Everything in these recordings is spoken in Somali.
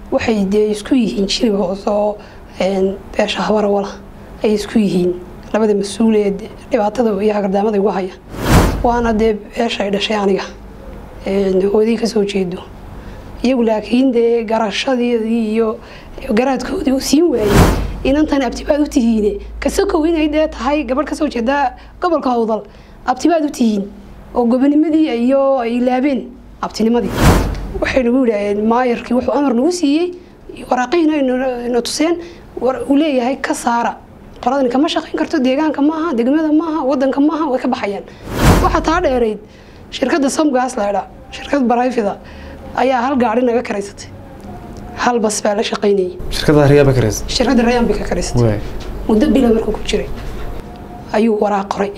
waxay dee isku yihiin jiri hoose oo beesha habarawala ay isku yihiin labada mas-uul ee dhibaatada iyo hagardaamada igu haya waana dee beesha ay dhashay aniga hoodii kasoo jeedo iyagu laakiin dee garashadeedii iyo garaadkoodii u siin waayey inantan abtibaad u tihiine kasokow inay dee tahay gabadh kasoo jeeda gobolka howdal abtibaad u tihiin oo gobonimadii iyo ay laabeen abtinimadii waxay nagu yidhaaheen maayarkii wuxuu amar nagu siiyey waraaqihina ina tuseen uu leeyahay ka saara qoladani kama shaqayn karto deegaanka maaha degmada maaha wadanka maaha way ka baxayaan waxaa taa dheerayd shirkadda somgas laydha shirkad barayfida ayaa hal gaari naga karaysatay hal bas baa la shaqaynayay shirkada riyaaba kareys shirkadda rayaan bay ka karaysatay muddo bila markuu ku jiray ayuu waraaq qoray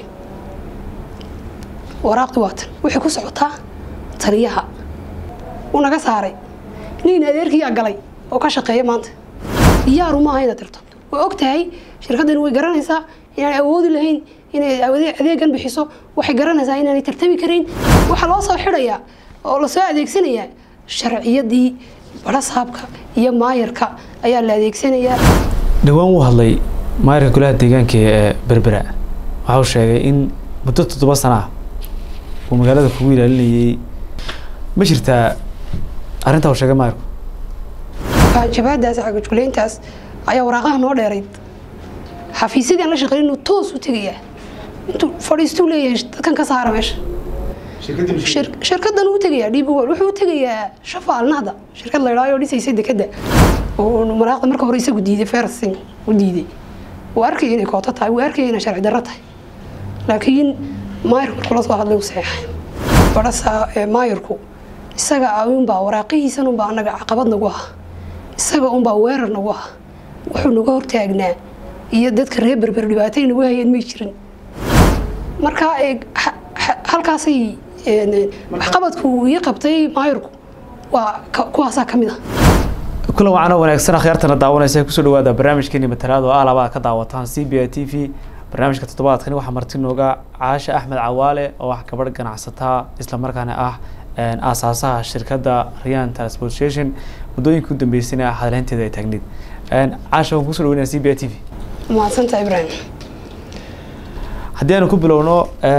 waraaqdi waatan waxay ku socotaa taliyaha uu naga saaray nin adeerkiyaa galay oo ka shaqeeya maanta diyaaru maaha inaad tirto way og tahay shirkaddani way garanaysaa inaan awoodi lahayn inay adeegan bixiso waxay garanaysaa inaanay tartami karayn waxaa loo soo xidhayaa oo lasoo adeegsanayaa sharciyadii barasaabka iyo maayarka ayaa la adeegsanayaa dhowaan wuu hadlay maayarka golaha deegaanka ee berbera waxa uu sheegay in muddo toddoba sana ah uu magaalada kugu ilaalinayay ma jirtaa arrintaa uu sheegay maayarku jabaadaas cagajulayntaas ayaa waraaqaha noo dheerayd xafiisyadii aan la shaqeyn inuu toos u tegayaa intuu fadhiistuu leeyahay dadkan ka saara meesha shirkadan uu tegayaa dhibwol wuxuu u tegayaa shafa alnahda shirkad laydhaayo dhisaysa dekada oo maraaqda marka hore isagu diiday fersin u diiday wuu arkaya inay kooto tahay wuu arkaya inay sharci darro tahay laakiin maayarku markuu la soo hadlay uu saxeexay badhasa maayarku isaga unbaa waraaqihiisan unbaa anaga caqabad nagu ah isaga unbaa weerar nagu ah wuxuu naga hortaagnaa iyo dadka reer berber dhibaatay nagu hayeen may jirin marka halkaasay waxqabadku ii qabtay maayarku waa kuwaasaa ka mid ah kulan wacan oo wanaagsan akhyaartana daawanaysa kusoo dhawaada barnaamijkeeni matalaad oo alaba ka daawataan c b a t v barnaamijka toddobaadkani waxaa marti nooga caasha axmed cawaale oo ah gabadh ganacsataa islamarkaana ah aasaasaha shirkadda ryan transportation muddooyinka u dambeysayna hadleynteeda ay taagneyd caasha waan kusoo dhaweynaya c b a t v mahadsanta ibrahim haddii aanu ku bilowno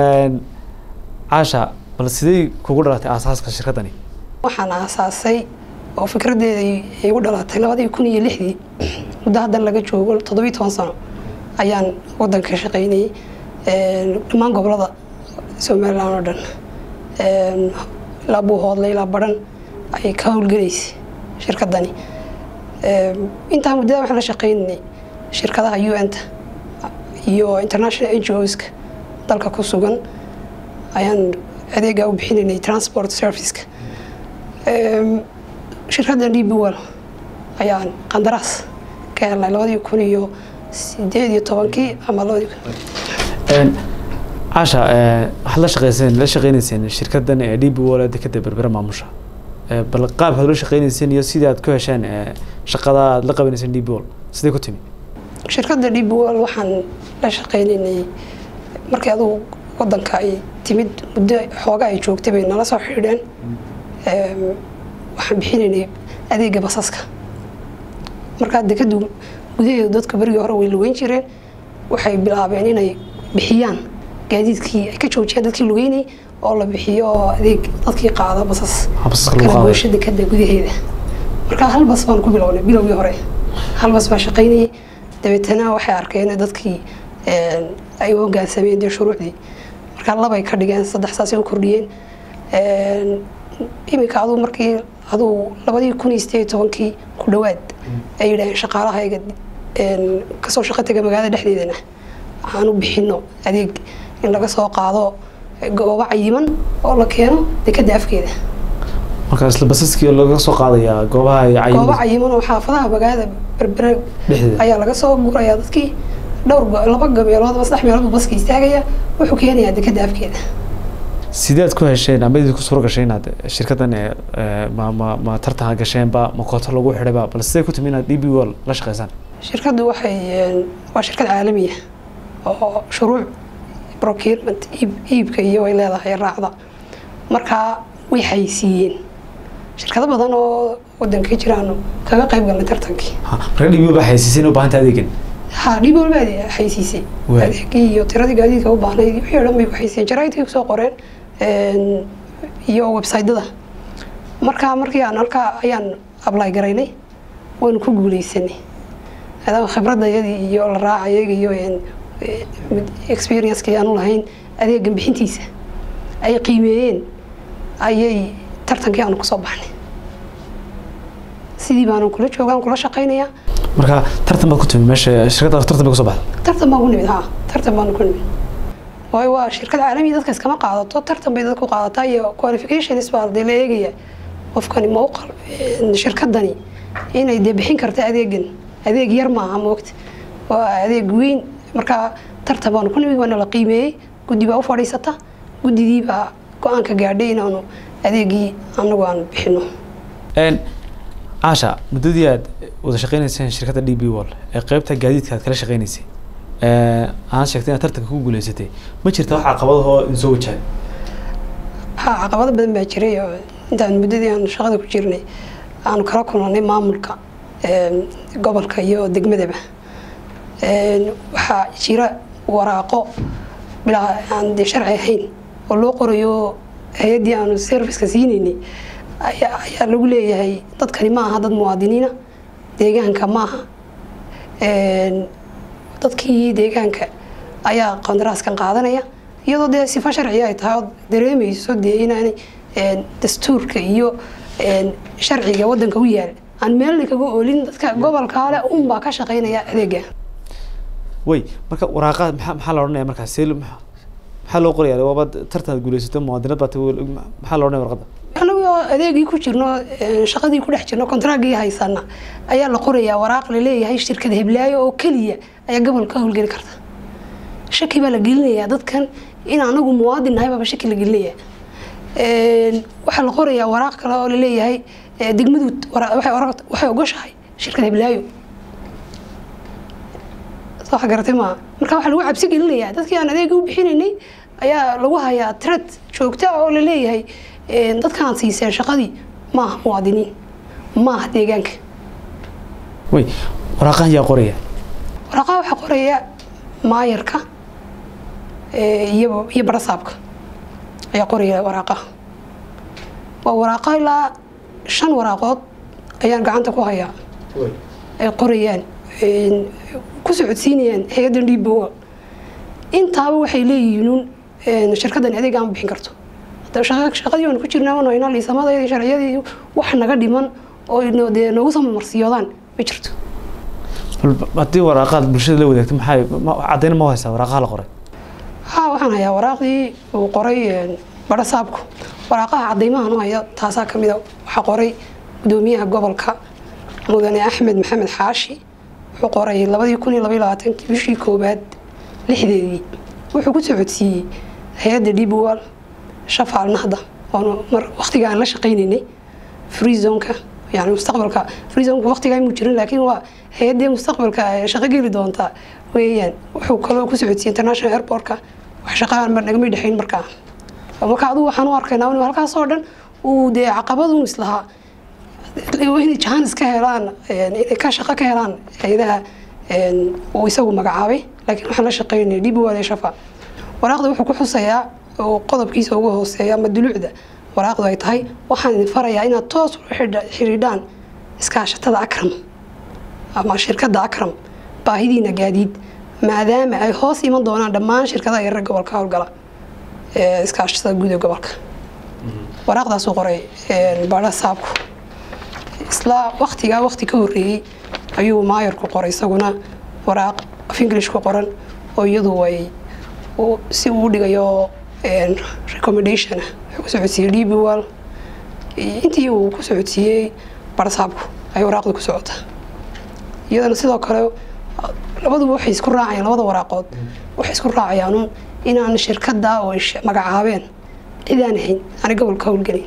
caasha bal sidey kugu dhalatay aasaaska shirkaddani waxaan aasaasay oo fikradeeda igu dhalatay labadii kun iyo lixdii muddo haddan laga joogo toddobiyi toban sano ayaan wadanka shaqaynayay dhammaan gobolada somalilan oo dhan ilaa buuhoodle ilaa baran ayay ka howlgelaysay shirkadani intaa muddada waxaan la shaqaynanay shirkadaha u n ta iyo international n g oska dalka ku sugan ayaan adeegaa u bixinaynay transport serviceka shirkadda d b wall ayaan qandaraas ka helnay labadii kun iyo sideed iyo tobankii ama labadii caasha waxaad la shaqeyseen la shaqeyneyseen shirkaddan ee d b wall ee dekada berbera maamusha bal qaabkaad ula shaqeyneyseen iyo sidii aad ku hesheen shaqada aad la qabanayseen d b wall sidee ku timi shirkadda d b wall waxaan la shaqeynaynay markii adugu wadanka ay timid muddo xooga ay joogtay bay nala soo xidhiidheen waxaan bixinaynay adeega basaska markaa dekadu gudaheedu dadka berigii hore way lugeyn jireen waxay bilaabeen inay bixiyaan gaadiidkii ay ka joojiyaan dadkii lugeynay oo la bixiyo adeeg dadkii qaada basas kalagoysha dekada gudaheeda markaa hal bas baan ku bilownay bilowgii hore hal bas baa shaqaynayay dabeetana waxay arkeen dadkii ay u hogaansameen dee shuruucdii markaa labay ka dhigeen saddex saasay u kordhiyeen iminka aduu markii aduu labadii kun iyo sideed tobankii ku dhawaad ay yidhaaheen shaqaalahayga kasoo shaqo taga magaalada dhexdeedana aan u bixino adeeg in laga soo qaado goobo cayiman oo la keeno dekada afkeeda marka isla basaskii laga soo qaadayaa goobaha goobo cayiman oo xaafadaha magaalada berbera ayaa laga soo gurayaa dadkii dhowr laba meelood ama saddex meelood baska istaagaya wuxuu keenayaa dekada afkeeda sideed ku hesheen ama idinku suuro gashay inaad shirkaddan ma ma ma tartan gasheenba ma kooto lagu xidhayba bal sidee ku timi inaad d b wall la shaqeysaan shirkaddu waxay waa shirkad caalamiya oo shuruuc procurement iibka iyo way leedahay raacda markaa way haysiiyeen shirkado badan oo wadanka jiraanu kaga qayb galnay tartankii Ha, marka dhibi baa xaysiisin u baahanta adeegan ha dhib walba ade- xaysiisay Waay. adeegii iyo tiradii gaadiidka u baahnayd wixii o dhan bay ku xaysiiyeen jaraa'idkay kusoo qoreen een, iyo websaydyada marka markii aan halkaa ayaan ablay garaynay waynu ku guuleysanay maadaama khibradayadii iyo la raacayaga iyo een, ee, mid experiencekii aanu lahayn adeegan bixintiisa ay qiimeeyeen ayay tartankii aanu kusoo baxnay sidii baanu kula joogaan kula shaqaynayaa marka tartan baad ku timi meesha shirkadda tartan bay kusoo baxda tartan baan ku nimid ha tartan baan ku nimid waayo waa shirkad caalami dadka iskama qaadato tartan bay dadku qaadataa iyo qualifications baa dee la eegaya qofkani ma u qal een, shirkadani inay dee bixin karta adeegan adeeg yar maaha moogta waa adeeg weyn marka tartan baanu ku nimid waana la qiimeeyey guddi baa u fadhiisata guddidii baa go-aanka gaadhay inaanu adeegii anagu aan bixino Een, caasha muddadii aad wada shaqeynayseen shirkadda d b wall ee qeybta gaadiidka aad kala shaqeynaysay ee, aad sheegtay inaad tartanka ku guuleysatay ma jirta wax caqabadahoo idin soo wajahay ha caqabado badan baa jiray oo intaan muddadii aan shaqada ku jirnay aanu kala kulannay maamulka een, gobolka iyo degmadaba Een, waxaa jira waraaqo bilaa aan dee sharci ahayn oo loo qorayo hay-addii aanu serviceka siinaynay ayaa ayaa lagu leeyahay dadkani ma aha dad muwaadiniina deegaanka ma aha Een, dadkii deegaanka ayaa qandaraaskan qaadanaya iyadoo dee sifa sharci ay tahay ood dareemayso dee inaanay een, dastuurka iyo een, sharciga wadanka u yaal aan meelna kaga oolin dadka gobolka ale unbaa ka shaqaynaya adeega way marka waraaqa maxaa maxaa la odhanaya markaas see lo- maxaa maxaa loo qoraya waaba tartan aad guuleysato muwaadinad baa tahay maxaa la odhanaya warqadda anagoo adeegii ku jirno een, shaqadii ku dhex jirno kontraagii haysana ayaa la qorayaa waraaq la leeyahay shirkad heblaayo oo keliya ayaa gobolka howlgeli karta shaki baa la gelinayaa dadkan in anagu muwaadin nahay baaba shaki la gelinaya Een, waxaa la qorayaa waraaq kale oo la leeyahay ee, degmadu wara- waxay ora- waxay ogoshahay shirkad heblaayo soo wax garatay maaha marka waxaa lagu cabsi gelinayaa dadkii aan adeega u bixinaynay ayaa lagu hayaa trad joogta ah oo la leeyahay een, dadkan aad siiseen shaqadii maaha muwaadiniin maaha deegaanka way waraaqahan yaa qoraya waraaqaha waxaa qoraya maayarka ee, iyo iyo barasaabka ayaa qoraya waraaqaha waa waraaqa ilaa shan waraaqood ayaan gacanta ku hayaa ay qorayaan een, ku socodsiinayaan hay-addan dhiibbowa intaaba waxay leeyihiin un een, shirkaddan adeeg aan bixin karto hadda shaqa- shaqadii waan ku jirnaa waan haynaa liisamadayadii sharciyadii wax naga dhiman oo ino- dee noogu samarsiyoodaan ma jirto bal haddii waraaqaad bulshada la wadaagto maxaa ma- caddayn ma haysaa waraaqaha la qoray haa waxaan hayaa waraaqdii uu qoray een, barasaabku waraaqaha cadaymahan u haya taasaa ka mida waxaa qoray gudoomiyaha gobolka mudane axmed maxamed xaashi wuxuu qoray labadii kun iyo labaiyo labaatankii bishii koowaad lixdeedii wuxuu ku socodsiiyey hay-adda dhibuwal shafaal nahda oonu mar waqtiga aan la shaqaynaynay freezonka yani mustaqbalka freezonka waqtigaa muu jirin laakiin waa hay-addii mustaqbalka ee shaqo geli doonta weeyaan wuxuu kaloo ku socodsiiyey international airportka wax shaqaan mar nagama dhexayn markaa marka adigu waxaan u arkaynaa inuu halkaas oo dhan uu dee caqabadun islahaa inay jahan iska helaan een, inay ka shaqo ka helaan hay-adaha een, uu isagu magacaabay laakiin waxaan la shaqeynay dhibuwal shafa waraaqda wuxuu ku xusayaa oo qodobkiisa ugu hooseeya ama dulucda waraaqdu ay tahay waxaan idin farayaa inaad toos ula xidha- xidhiidhaan iskaashatada akram ama shirkadda akram baahidiina gaadiid maadaama ay hoos iman doonaan dhammaan shirkadaha yarar gobolka howlgala ee iskaashatada guud ee gobolka waraaqdaasuu qoray een, baadha saabku isla waqtigaa waqti ka horreeyey ayuu maayarku qoray isaguna waraaq af english ku qoran oo iyadu ay uu- si uu u dhigayo een, recommendation ah wuxuu ku socodsiiyey dbwal intii uu ku socodsiiyey barsaabku ay waraaqda ku socota iyadana sidoo kale labaduba waxay isku raacayaan labada waraaqood waxay isku raacayaan un inaan shirkada oo ay sh- magacaabeen cidaan ahayn ani gobolka howlgelin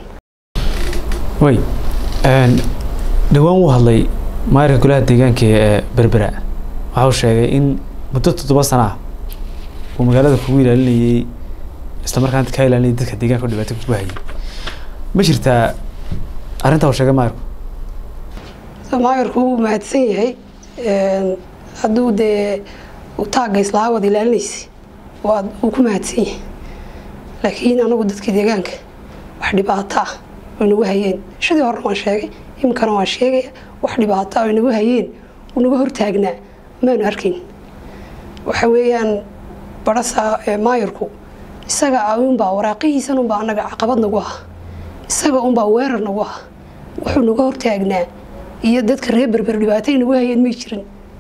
way een, dhowaan wuu hadlay maayarka golaha deegaanka ee berbera waxa uu sheegay in muddo toddoba sana ah uu magaalada kugu ilaalinayay isla markaana ka ilaalinayay dadka deegaanka oo dhibaato kugu hayay ma jirtaa arrintaa uu sheegay maayarku maayarku wuu mahadsan yahay hadduu dee taagga islaa wada ilaalinaysa waa wuu ku mahadsan yahay laakiin anagu dadka deegaanka wax dhibaato ah way nagu hayeen shadii horena waan sheegay iminkana waan sheegaya wax dhibaato ah way nagu hayeen uu naga hortaagnaa maanu arkayn waxa weeyaan barasa maayarku isaga unbaa waraaqihiisan unbaa anaga caqabad nagu ah isaga unbaa weerar nagu ah wuxuu naga hortaagnaa iyo dadka reer berber dhibaatay nagu hayeen may jirin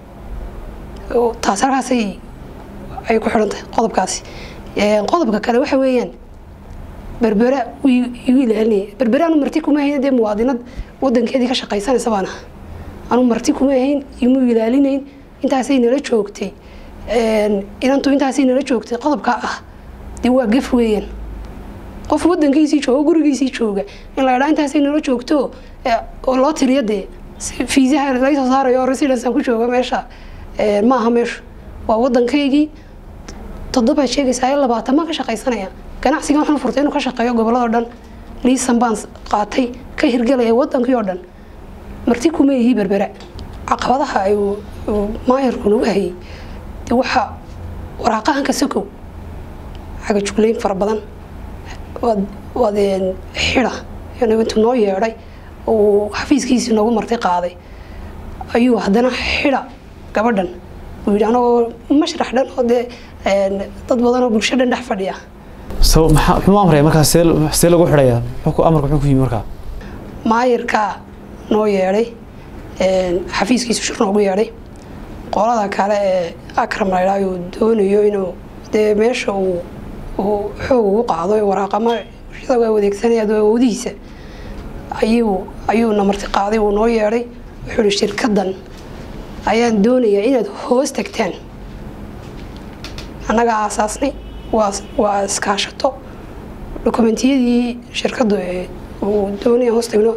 taas halkaasay ay ku xidhan tahay qodobkaasi qodobka kale waxa weeyaan berbera igu ilaalinaya berbere anu marti kuma ahayn dee muwaadinad wadankeedii ka shaqaysanaysa baan aha anu marti kuma ahayn imu ilaalinayn intaasay nala joogtay inantu intaasay nala joogtay qodobka ah dee waa gaf weeyaan qof wadankiisii jooga gurigiisii jooga in la idhaa intaasay nala joogto oo loo tiriyo dee fiisaha laga soo saarayo oo residensan ku jooga meesha ma aha meeshu waa wadankaygii toddobaad sheegaysaa iyo labaatan baan ka shaqaysanaya ganacsigan waxaan furtay inuu ka shaqeeyo gobolladoo dhan liisan baan qaatay ka hirgelaya wadankii oo dhan marti kuma yihi berbera caqabadaha ay maayarku nagu hayay de waxaa waraaqahanka sokow cagajugleyn fara badan waad waad xida intuu noo yeedhay uu xafiiskiisii noogu marti qaaday ayuu haddana xida gabadhan uu yidhi anagoo mashrax dhan oo dee dad badan oo bulsho dhan dhex fadhiya so maxaa muxuu amraya markaa see see lagu xidhayaa muxuu amarka muxuu ku yimi markaa maayarkaa noo yeedhay xafiiskiisu shir noogu yeedhay qolada kale ee akram la yidhaha uu doonayo inuu dee meesha uu uu xoog ugu qaado waraaqama isagoo adeegsanaya awoodihiisa ayuu ayuuna marti qaaday uu noo yeedhay wuxuu ihi shirkadan ayaan doonayaa inaad hoos tagtaan annagaa aasaasnay waa waa iskaashato dokumentiyadii shirkadu uu doonaya hoos tagno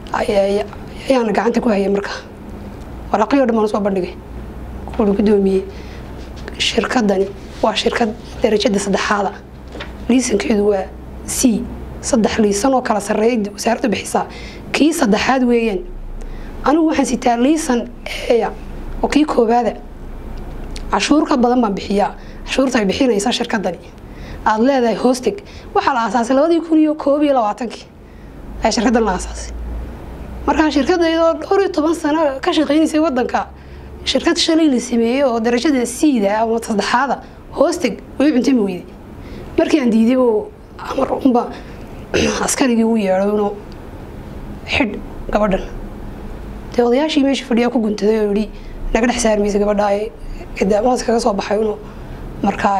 ayaana gacanta ku hayay markaa waraaqyo dhan baan usoo bandhigay kuuli guddoomiyey shirkadani waa shirkad darajada saddexaada liisankeedu waa c saddex liisan oo kala sarreeya wasaaraddu bixisaa kii saddexaad weeyaan anigu waxaan sitaa liisan eeya oo kii koobaada cashuur ka badan baan bixiyaa cashuurta ay bixinaysa shirkadani aada leedahay hoosteg waxaa la aasaasay labadii kun iyo koob iyo labaatankii ayaa shirkaddan la aasaasay markaa shirkadaydoo dhowr iyo toban sano ka shaqaynaysay wadanka shirkad shalay la sameeyey oo darajada siida ama saddexaada hoosteg way cuntay ma weyday markii aan diiday oo amar unba askarigii u yeedho inuu xidh gabadhan dee odayaashii meesha fadhiyaa ku guntaday oo yihi naga dhex saarmaysa gabadha daamaas kaga soo baxay inuu markaa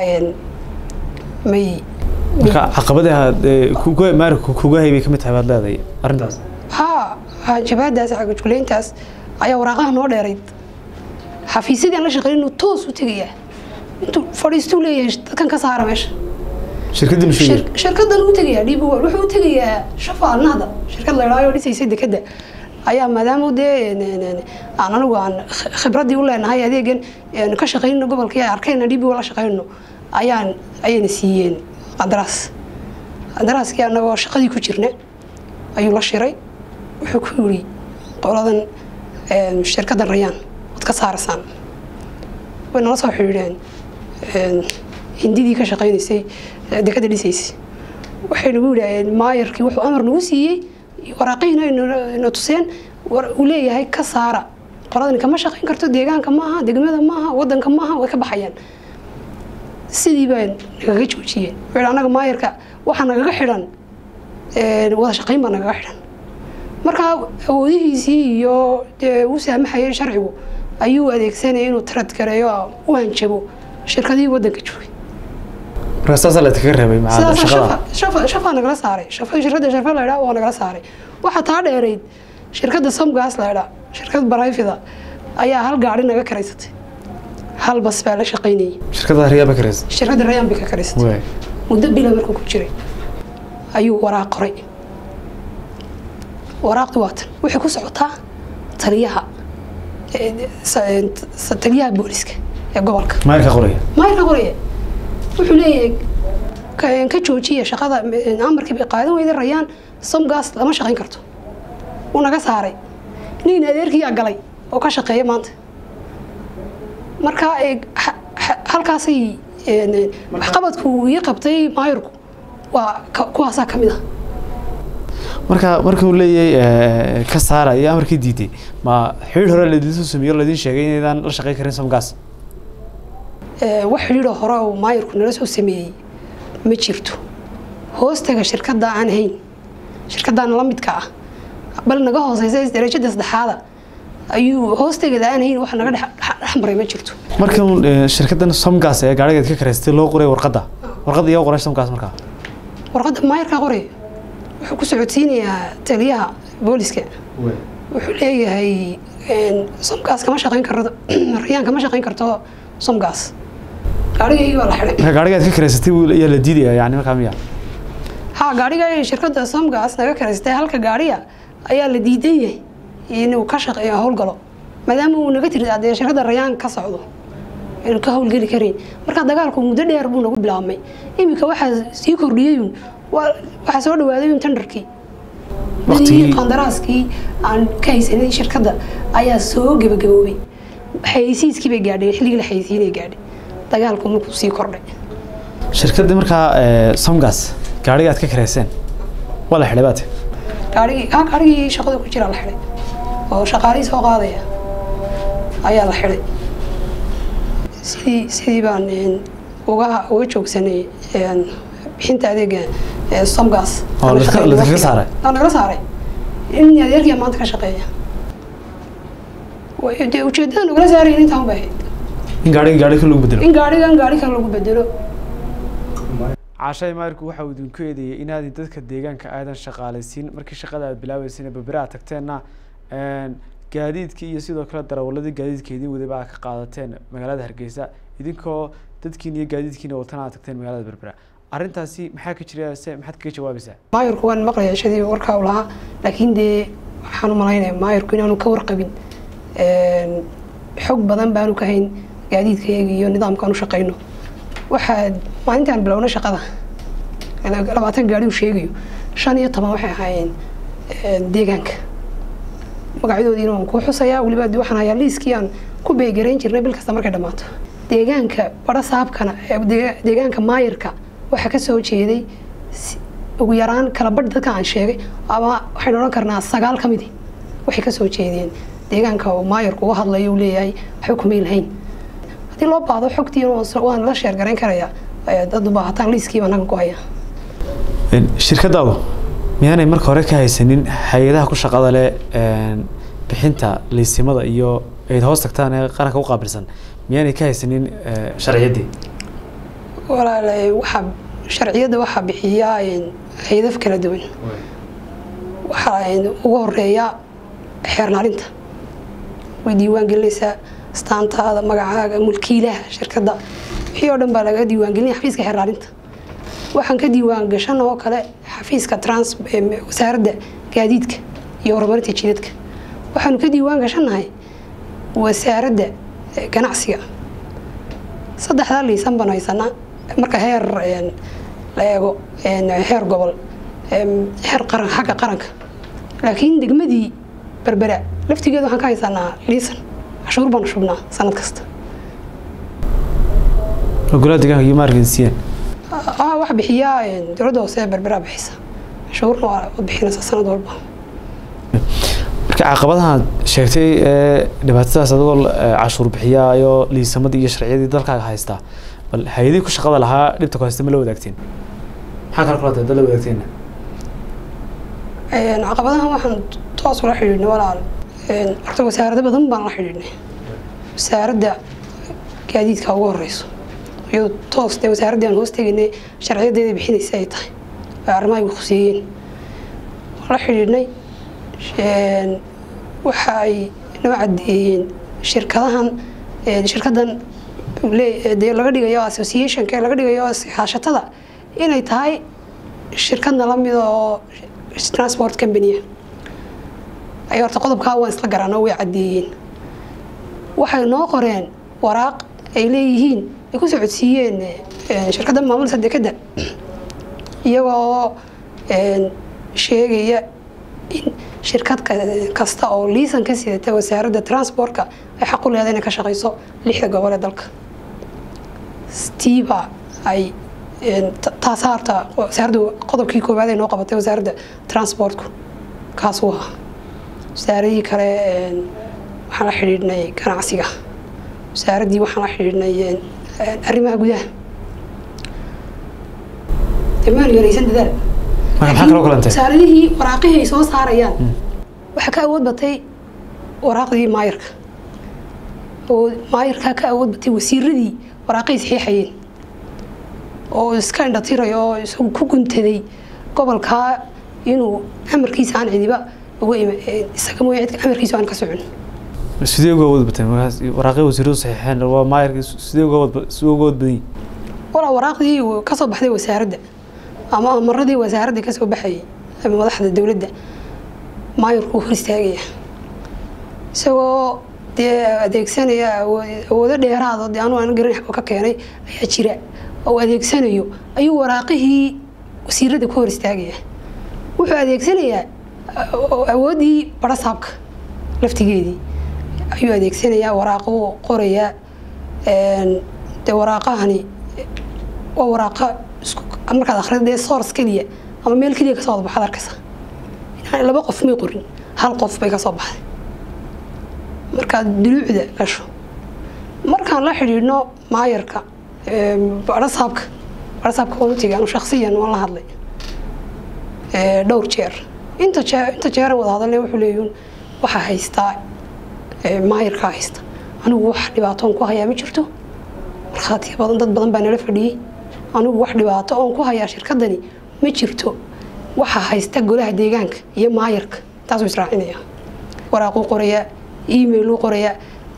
may marka caqabadaha maari kuga hay bay ka mid tahay baad leedahay arrintaas haa jabaadaas cagajugleyntaas ayaa waraaqaha noo dheerayd xafiisyadii aan la shaqeyn inuu toos u tegayaa intuu fadhiistuu leeyahay dadkan ka saara meesha shirkaddii mashuuliya shirkadan u tegayaa dhiib wuxuu u tegayaa shafa alnahda shirkad la idhaayo dhisaysay dekadda ayaa maadaama dee aan anigu aan khibraddii u leenahay adeegan ka shaqayno gobolkii arkayna dhiib la shaqayno ayaan ayayna siiyeen qandaraas qandaraaskii anagoo shaqadii ku jirna ayuu la shiray wuxuu ku yiri qoladan shirkaddan rayaan waad ka saaraysaan way nala soo xidhiidheen hindidii ka shaqaynaysay dekadda dhisaysay waxay nagu yidhaaheen maayarkii wuxuu amar nagu siiyey waraaqihiina na tuseen uu leeyahay ka saara qoladani kama shaqayn karto deegaanka maaha degmada maaha wadanka maaha way ka baxayaan sidii baa nagaga joojiyeen wuxuu anaga maayarka waxaa nagaga xidhan wada shaqayn baa nagaga xidhan markaa awoodihiisii iyo dee uu saamaxayay sharcigu ayuu adeegsanaya inuu tarad gareeyo u hanjabo shirkadihii wadanka joogay marka saasaa la iskaga reebay macaada shaqada shafa shafaa nagala saaray shafa shirkadda shafa la idhaa waa nagala saaray waxaa taa dheerayd shirkadda somgas la idhaa shirkad barayfida ayaa hal gaari naga karaysatay hal bas baa la shaqaynayay shirkadda riyaaba karaysa shirkadda rayaan bay ka karaysatay waay muddo bila markuu ku jiray ayuu waraaq qoray waraaqdu waatan waxay ku socotaa taliyaha taliyaha booliska ee gobolka maayarka qoraya maayarka qoraya wuxuu leeyahay ka joojiya shaqada amarkii bay qaadan weyday rayaan somgas lama shaqayn karto wuu naga saaray nin adeerkiyaa galay oo ka shaqeeya maanta marka ee, ha- ha- halkaasay een, waxqabadku uu ii qabtay maayirku waa ka- kuwaasaa ka mid ah marka markuu leeyahay eh, ka saara iyo amarkii diiday ma xidhiir hore laydin soo sameeyo laydin sheegay inaydaan la shaqeyn karin somgaas Ee, wax xidhiidho hore uu maayirku nala soo sameeyey ma jirto hoostaga shirkadda aan hayn shirkaddan la midka ah bal naga hooseysa darajada saddexaada ayuu hoostegeeda aan hayn wax naga dhex dhex maray ma jirto markan eh, shirkaddan somgas ee gaarigeed ka karaystay loo qoray warqadda warqadda iyaa qoray somgas markaa warqadda maayirka qoraya wuxuu ku socodsiinayaa taliyaha booliska wuxuu leeyahay een, somgaas kama shaqeyn karto rayaan kama shaqeyn karto somgaas gaarigaygi baa la xidhay marka gaarigeed ka karaysatay buu ayaa la diidaya yani markaa miya ha gaariga ay shirkadda somgas naga karaystay halka gaariga ayaa la diidan yahay inuu ka shaqeeyo howlgalo maadaama uu naga tiri dee shirkadda rayaan ka socdo inuu ka howlgeli karin marka dagaalku muddo dheer buu nagu bilaabmay iminka waxaa sii kordhiyeyun waa- waxaa soo dhawaadayun tenderkii Waqtigii- Dadii qandaraaskii aan ka haysanay shirkadda ayaa soo gebagaboobay xayeysiiskii bay gaadhay xilligii la xayeysiinay gaadhay dagaalku markuu sii kordhay shirkaddii markaa eh, somgas gaariga aad ka karayseen waa la xidhay baate gaarigii ha gaarigii shaqada ku jira la xidhay oo shaqaalihii soo qaadaya ayaa la xidhay sidii sidii baan een, uga uga joogsanay een, bixinta adeega ee, somgas Oo Aan la ladka- shaqeyn ladkaga waqtiga. saaray? Aan nagala saaray in adeerkiya maanta ka shaqeeya Way- dee ujeedada nagala saarayin intaan bay ahayd in gaariga gaariga lagu bedelo in gaarigan gaari kale lagu bedelo caashay maarku waxa uu idinku eedeeyey inaadin dadka deegaanka aadan shaqaalaysiin markii shaqada aad bilaabeysayna berbera aad tagteenna een, gaadiidkii iyo sidoo kale darawaladii gaadiidka idin wadaba aad ka qaadateen magaalada hargeysa idinkoo dadkiin iyo gaadiidkiina watana aad tagteen magaalada berbera arrintaasi maxaa ka jira se maxaad kaga jawaabaysaa maayirku waan maqlaya shadii warkaa u lahaa laakiin dee waxaan u malaynaya maayirku inaanu ka warqabin Een, xog badan baanu ka hayn gaadiidkayaga iyo nidaamkaan u shaqayno waxaa maalintaan bilowna shaqada labaatan gaari uu sheegayo shan iyo toban waxay ahaayeen een, deegaanka magacyadoodiina waan kuu xusayaa weliba de waxaan hayaa liiskii aan ku beegarayn jirnay bil kasta markay dhammaato deegaanka badha saabkana ee dee- deegaanka maayirka waxaa ka soo jeeday si- ugu yaraan kala badh dadka aan sheegay ama waxaynu odhan karnaa sagaal ka midi waxay ka soo jeedeen deegaanka uu maayirku uga hadlayo uu leeyahay waxba kumay lahayn haddii loo baahdo xogtii waan la sheergarayn karayaa ee dad u baahataan liiskii baan halkan ku hayaa Een, shirkadaadu miyaanay marka hore ka haysanin hay-adaha ku shaqada leh een, bixinta liisimada iyo ayd hoos tagtaan ee qaranka u qaabilsan miyaanay ka haysanin eh, sharciyaddii walaalahay waxaa sharciyadda waxaa bixiyaa een, hay-adaf kala duwan waxaa een, ugu horeeya xeernaalinta way diiwaan gelinaysaa astaantaada magacaaga mulkiilaha shirkadda wixii oo dhan baa laga diiwaangelinaya xafiiska xeernaalinta waxaan ka diiwaan gashan oo kale xafiiska trans em, wasaaradda gaadiidka iyo horumarinta jidadka waxaanu ka diiwaan gashannahay wasaaradda eh, ganacsiga saddexdaa liisan baan haysanaa marka heer een, la eego een, heer gobol em, heer qaran xagga qaranka laakiin degmadii berbera laftigeeda waxaan ka haysanaa liisan cashuur baanu shubnaa sanad kasta golaha deegaanka iyo maargensiyan ah waxa bixiyaa een, dowladda hoose ee berbera bixisa cashuurna waa waad bixinaysaa sanad walba marka caqabadaha aad sheegtay ee dhibaatadaas adigoo eh, cashuur bixiyaayo liisamadii iyo sharciyadii dalkaaga haystaa bal hay-adihii ku shaqada lahaa dhibta ku haysta ma la wadaagteen maxaa kala kulantay dad la wadaagteenna Een, caqabadahan waxaan toos ula xidhiidhnay walaal Een, horta wasaarado badan baan la xidhiidhnay wasaaradda gaadiidka ugu horeyso iyadoo toos dee wasaaraddii aan hoos tegaynay sharciyadeeda bixinaysa ay tahay ay arrimaha igu khuseeyeen waan la xidhiidhnay Een, waxa ay noo caddeeyeen shirkadahan een, shirkaddan le- dee laga dhigayo associationka laga dhigayo iskaashatada inay tahay shirkadna la mid oo transport company ay horta qodobkaa waan isla garanoo way caddeeyeen waxay noo qoreen waraaq ay leeyihiin ay ku socodsiiyeen eh, shirkadda maamulka dekadda iyagoo een, sheegaya in shirkad kasta oo liisan ka sidata wasaaradda transportka ay xaq u leedahay inay ka shaqayso lixda gobol ee dalka stiiba ay taasa harta wasaaradda qodobkii koowaad ay noo qabatay wasaaradda transportku kaasuu ahaa wasaaradii kale waxaan la xidhiidhnay ganacsiga wasaaraddii waxaan la xidhiidhnay arrimaha gudaha maan yaraysan dadaal maxaa kaloo kalantay wasaaradihii waraaqihii ay soo saarayaan waxaa ka awood batay waraaqdii maayarka oo maayarkaa ka awood batay wasiiradii waraaqihii saxiixayeen oo iska indhatirayo oo isagu ku guntaday gobolkaa inuu amarkiisa aan cidiba uga isaga mooya cidka amarkiisa aan ka socon sidee uga awood bateen markaas waraaqii wasiiradu saxiixeen waa maayarkii sidee uga awood sidee uga awood badan yihin walaa waraaqdii kasoo baxday wasaaradda ama amaradii wasaaradda kasoo baxayay ama madaxda dowladda maayarku hor istaagaya isagoo dee adeegsanaya awoodo dheeraado dee anu aan garan xagoo ka keenay ayaa jira oo adeegsanayo ayuu waraaqihii wasiiradda ku hor istaagaya wuxuu adeegsanayaa awooddii barasaabka laftigeedii ayuu adeegsanayaa waraaquu qorayaa dee waraaqahani waa waraaqa markaad akhrido dee source keliya ama meel keliya kasoo wada baxaad arkaysa inaan laba qof may qorin hal qof bay kasoo baxday markaad duluucda gasho markaan la xidhiidhno maayarka barasaabka barasaabka waan u tegay anu shaksiyan waan la hadlay dhowr jeer inta jee inta jeeran wada hadalna wuxuu leeyihin waxaa haystaa maayarkaa haysta anigu wax dhibaatoon ku hayaa ma jirto markhaatiya badan dad badan baa nala fadhiyey anigu wax dhibaato oon ku hayaa shirkadani ma jirto waxaa haysta golaha deegaanka iyo maayarka taasuu israacinaya waraaquu qorayaa emailuu qorayaa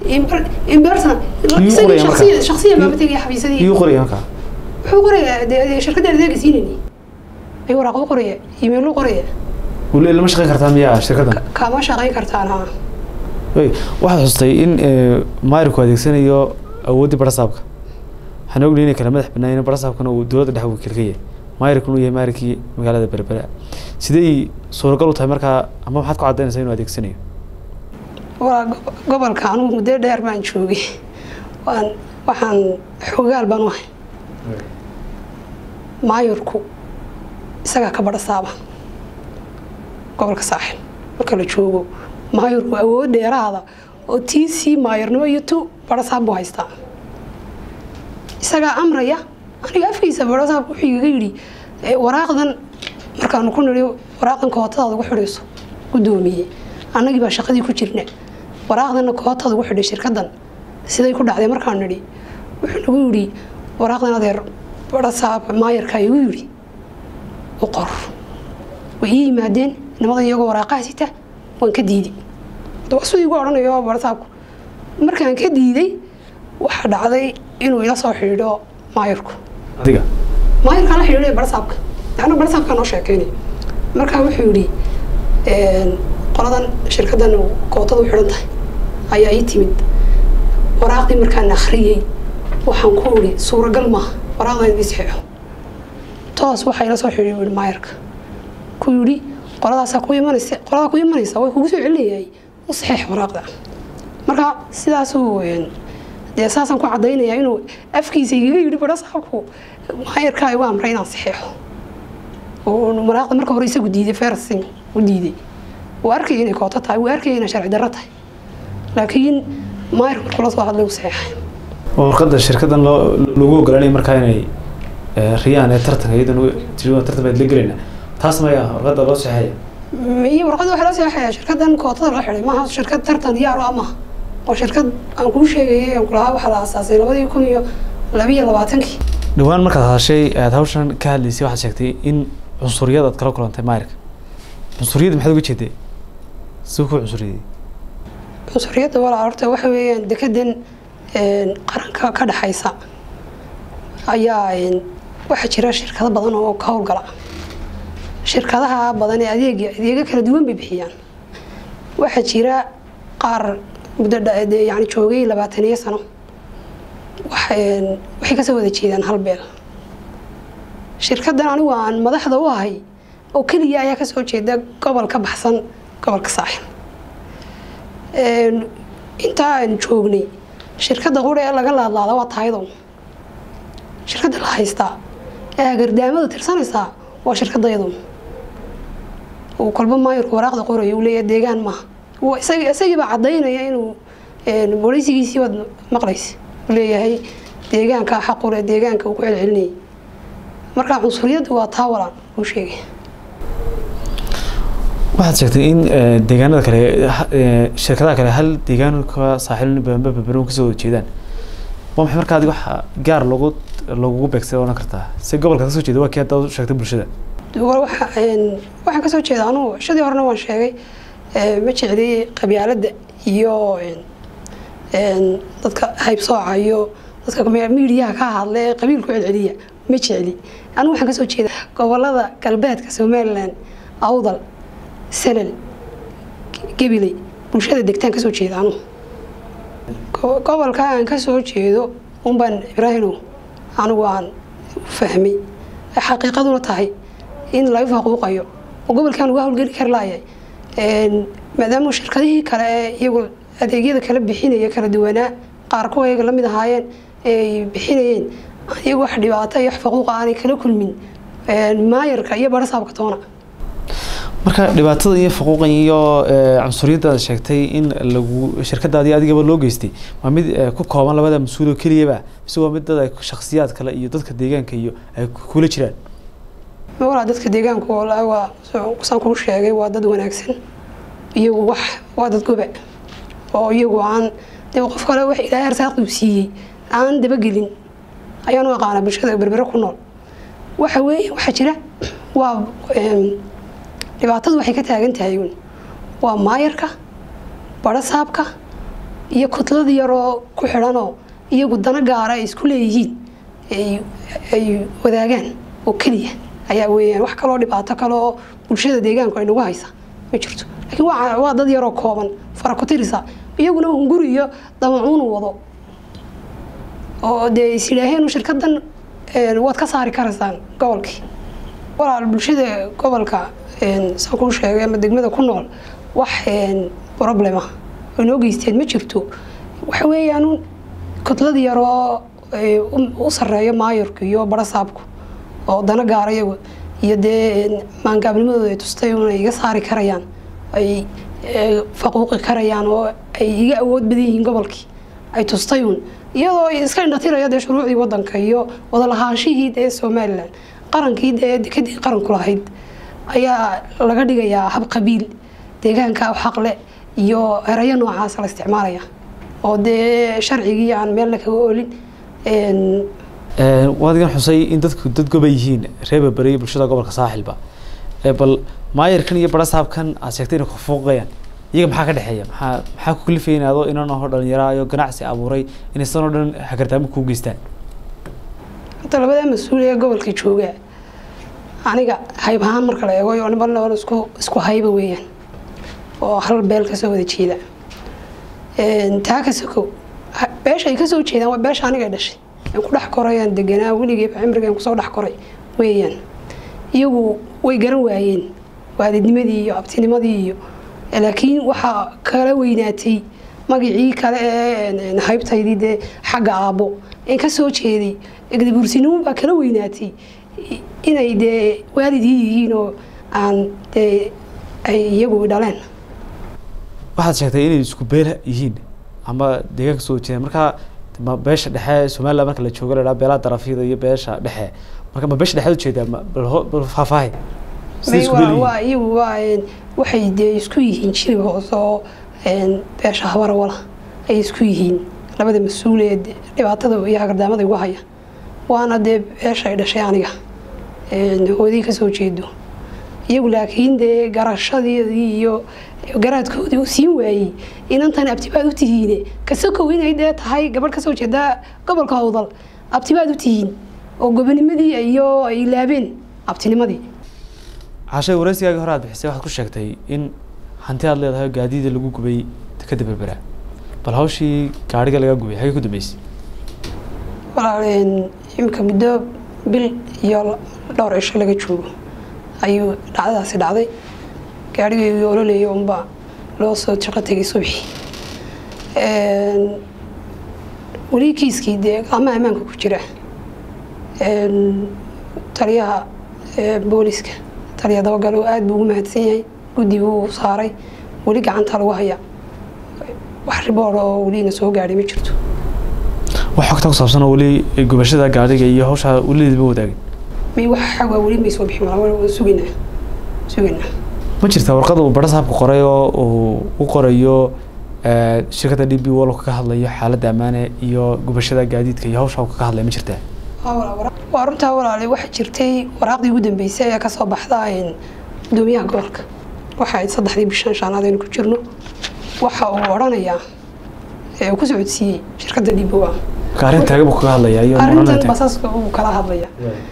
shaksiyan baama tegaya xafiisadii iyuu qoraya markaa wuxuu qorayaa dee shirkadda adeega siinayni ayuu waraaquu qoraya emailuu qoraya weli lama shaqeyn kartaa miyaa shirkaddan kama shaqayn kartaan ha wey waxaad xustay in maayarku adeegsanayo awooddii barasaabka waxaan ognahay inay kala madax banaayeen barasaabkana uu dowladda dhex wakiil ka yahay maayarkuna uu yahay maayarkii magaalada berbera sidey suuragal u tahay markaa ama maxaad ku caddaynaysaa inuu adeegsanayo waa gobolka anugu muddo dheer baan joogay waan waxaan xogaal baan u ahay maayarku isagaa ka barasaaba gobolka saaxil marka la joogo maayarku awood dheeraada oo tii sii maayarnimo iyo tu barasaab buu haystaa isagaa amraya aniga afkiisa barasaabku wuxuu igaga yidhi waraaqdan markaanu ku nidhi waraaqdan kootadaada ugu xidhayso guddoomiye annagii baa shaqadii ku jirna waraaqdanna kootada ugu xidhay shirkaddan siday ku dhacday markaan nidhi wuxuu nagu yidhi waraaqdan adeer barasaab maayarkaa igu yidhi u qor way ii yimaadeen nimada iyagoo waraaqaha sita waan ka diiday siduu igu odhanayo barasaabku markaan ka diiday waxaa dhacday inuu ila soo xidhiidho maayarku adiga maayarkaan la xidhiidhay barasaabka ana barasaabkaa noo sheekeynay markaa wuxuu yidhi qoladan shirkaddan kootada u xidhan tahay ayaa ii timid waraaqdii markaan akhriyey waxaan ku idhi suuragal maaha waraaqdan idii saxeexo toos waxaa ila soo xidhiidhay yidhi maayarka ku yidhi qoladaasaa ku imanaysa qoladaa ku imanaysa way kugu soo celinayaay u saxeex waraaqda marka sidaasuu dee saasaan ku caddaynayaa inuu afkiisa igaga yidhi barasaabku maayarkaa igu amray inaan saxeexo oo waraaqda marka hore isagu diiday fersin u diiday wuu arkaya inay kooto tahay wuu arkaya inay sharci darro tahay laakiin maayarka markuu la soo hadlay u saxeexay oo warqadda shirkaddan loo lagu ogolaanaya markaa inay riyaan ee tartanka iyadan tii tartan baad la gelayna taas maya warqadda loo saxeexaya iyo warqadda waxaa loo saxeexaya shirkaddan kootada loo xidhay maaha shirkad tartan yaaro amaha oo shirkad aan kuu sheegayay aan kulahaa waxaa la aasaasay labadii kun iyo labiyo labaatankii dhawaan markaad hadashay aad hawshan ka hadlaysay waxaad sheegtay in cunsuriyad aad kala kulantay maayarka cunsuriyadda maxaad uga jeeday siduu ku cunsuriyey cunsuriyadda walaa horta waxa weeyaan dekedan qaranka ka dhexaysa ayaa waxaa jira shirkado badan oo ka howlgala shirkadaha badan ee adeega adeega kala duwan bay bixiyaan waxaa jira qaar muddo yani joogay labaataniyo sano waxay kasoo wada jeedaan hal beel shirkaddan anigu aan madaxda u ahay oo keliya ayaa kasoo jeeda gobol ka baxsan gobolka saaxil intaa aan joognay shirkadda qura ee laga laadlaada waa taayado shirkadda la haystaa ee agardaamada tirsanaysaa waa shirkadayadu uu kolba maayirku waraaqda qoraya uu leeyahay deegaan maaha isagiibaa caddaynaya inuu bolisigiisii waad maqlaysa uu leeyahay deegaanka xaqule deegaanka uu ku celcelinayay marka cunsuriyadda waa taa walaan uu sheegay waxaad sheegtay in deegaanada kale shirkadaha kale hal deegaanka saaxiil babaron kasoo wada jeedaan waa maxay marka adig waxa gaar loogu lagugu beegsay odhan kartaa si gobolka kasoo jeeda waa kii hadda sheegtay bulshada waxaan kasoo jeeda anugu shadii horena waan sheegay ma jecli qabyaaladda iyo dadka haybsooca iyo dadka miidiyaha ka hadla ee qabiilku celceliya ma jecli anugu waxaan kasoo jeeda gobolada galbeedka somalilan awdal salal gabiley bulshada degtaan kasoo jeeda anugu gobolka aan kasoo jeedo unbaan ibraahimow anigu aan fahmay xaqiiqaduna tahay in laga faquuqayo oo gobolkan uga howlgeli kari laayay maadaama shirkadihii kale ee iyagu adeegyada kala bixinaya kala duwanaa qaar kuwa iyaga lamid ahaayeen ay bixinayeen iyagu wax dhibaato iyo wax faquuqa aanay kala kulmin maayarka iyo barasaabka toona marka dhibaatada iyo faquuqan iyo cunsuriyaddaad sheegtay in lagu shirkadaadii adigaba loo geystay waa mid ku kooban labada mas-uul oo keliyaba mise waa mid dad ay shaksiyaad kale iyo dadka deegaanka iyo ay kula jiraan walaa dadka deegaanku waa saan kuu sheegay waa dad wanaagsan iyagu wax waa dad goba oo iyagu aan de qof kale wax ilaahay arsaaqduu siiyey aan dabagelin ayaan u aqaanaa bulshada berbere ku nool waxa weeye waxaa jira waa dhibaatadu waxay ka taagan tahay uun waa maayarka barasaabka iyo kutlada yaroo ku xidhanoo iyagu dana gaara ay isku leeyihiin ay wadaagaan oo keliya ayaa weeyaan wax kaloo dhibaato kale oo bulshada deegaanku ay nagu haysa ma jirto laakiin waa dad yaroo kooban fara ku tirisa iyaguna hunguri iyo damacuunu wado oo dee is yidhaaheen shirkadan waad ka saari karaysaan gobolkii walaal bulshada gobolka saan kuu sheegay ama degmada ku nool wax problema ay noo geysteen ma jirto waxa weeyaan kudlad yaroo u sareeyo maayarku iyo barasaabku oo dana gaara iyagu iyo dee maangaabnimadooda ay tustay inay iga saari karayaan ay faquuqi karayaan oo ay iga awood badan yihiin gobolkii ay tustay uun iyadoo iska indhatiraya dee shuruucdii wadanka iyo wadalahaanshihii dee somalilan qarankii dee dekadii qaranku lahayd ayaa laga dhigayaa hab qabiil deegaanka xaqle iyo erayo noocaasa la isticmaalaya oo dee sharcigii aan meelna kaga oolin waad igan xusay in dadku dad goba yihiin reeba beriya bulshada gobolka saaxilba bal maayarkan iyo barasaabkan aad sheegtay inay kufuuqayaan iyaga maxaa ka dhexeeya maxaa maxaa ku kalifaya in adoo inan aho dhalinyaraayo ganacsi abuuray inay sanoo dhan hagardaamo kuu geystaan hadda labadaa mas-uul ee gobolka jooga aniga hayb ahaan marka la eego oo niman nool isku isku hayba weeyaan oo hal beel kasoo wada jeeda taa ka sokow beesha ay kasoo jeedaan waa beesha aniga dhashay aan ku dhex korayaan deganaa weligeeba cimrigaan kusoo dhex koray weeyaan iyagu way garan waayeen waalidnimadii iyo abtinimadii iyo laakiin waxaa kala weynaatay magacii kale ee haybtaydii dee xagga aabbo een kasoo jeeday gadabuursinimo baa kala weynaatay inay dee waalidii yihiin oo aan dee ay iyagu dhaleen waxaad sheegtay inay isku beel yihiin ama deegaanka soo jeedaan markaa ma beesha dhexe somaliland marka la joogo la beelaha darafyada iyo beesha dhexe marka ma beesha dhexeed ujeedaa bal faahfaahay waa iyagu waa waxay dee isku yihiin jilib hoose oo beesha habarawala ay isku yihiin labada mas-uul ee dhibaatada iyo hagardaamada igu haya waana dee beesha ay dhashay aniga hoodii kasoo jeedo iyagu laakiin dee garashadeedii iyo garaadkoodii u siin waayey inantan abtibaad u tihiine kasakow inay dee tahay gabadh kasoo jeeda gobolka howdal abtibaad u tihiin oo gobonimadii iyo ay laabeen abtinimadii cashay wareysigaagii hore aad bixisay waxaad ku sheegtay in hanti aad leedahay gaadiida lagu gubay dekada berbera bal hawshii gaariga laga gubay xagee ku dambeysay walaal imika muddo bil iyo dhowr cisho laga joogo ayuu dhacdadaasi dhacday gaarigayga ololeeya unbaa loo soo shaqo tegay subxi weli kiiskii dee ama ammaanka ku jira taliyaha booliska taliya dabagalo aada buu ugu mahadsan yahay guddi buu saaray weli gacanta lagu haya wax riboor oo welina soo gaadhay ma jirto wax xogta ku saabsan oo weli gubashada gaadhiga iyo hawshaa welideedba wadaagin may wax xagaa weli may soo bixin waa sugaynaa sugaynaa ma jirtaa warqada uu bara saabka qoray oo uu u qorayo shirkadda d b wall kaga hadlayo xaaladda ammaane iyo gubashada gaadiidka iyo hawsha kaga hadlaya ma jirtaa waa runtaa walaale waxaa jirtay waraaqdii ugu dambeysay ee kasoo baxda gudoomiyaha gobolka waxa ayd saddexdii bishan shaanaad aynu ku jirno waxa uu odhanayaa ee uu ku socodsiiyey shirkadda d b w arrin taagan buu kaga hadlaya iyo arrintan basaska uu kala hadlaya